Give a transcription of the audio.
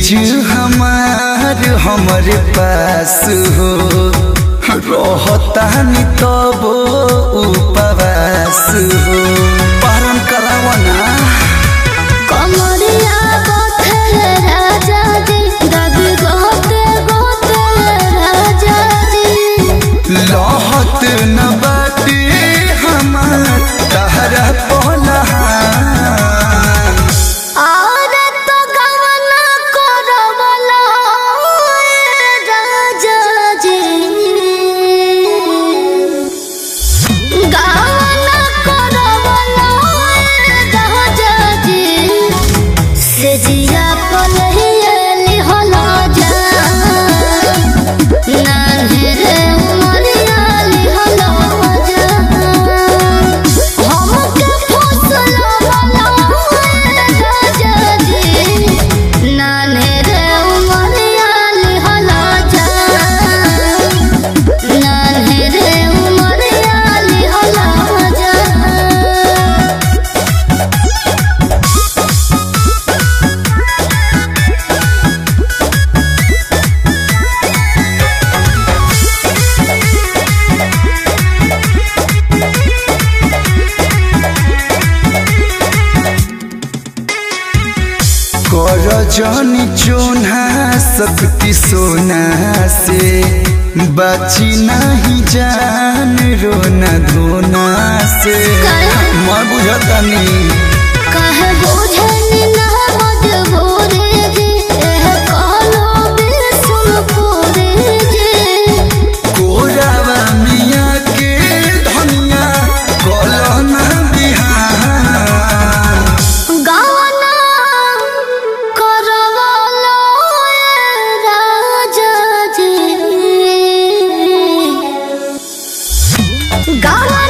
चीज हमार हमरे पास हो रहतानी तब उपवास हो पारण करावना कमरिया गोथल राजा जी दादी गोते गोते राजा जी लहत न बाटे हमार तहरा पलहान और तो गवना करवला राजा जी गवना करवला राजा जी से जिया पलहियली होला जा नान्हे उमरियाली होला जा हमके फसला वाला राजा जी नान्हे रे उमरियाली होला जा नान्हे रे उमरियाली होला जा कर जनी चोना शक्ति सोना से बची नहीं जान रोना धोना से मैं बुझतनी कहे बुझनी ना मजबूरी जी एह कहलो बिसुन पूरी जी कोरावा मिया के धनिया कलना बिहान गाना करवलो राजा जी गाना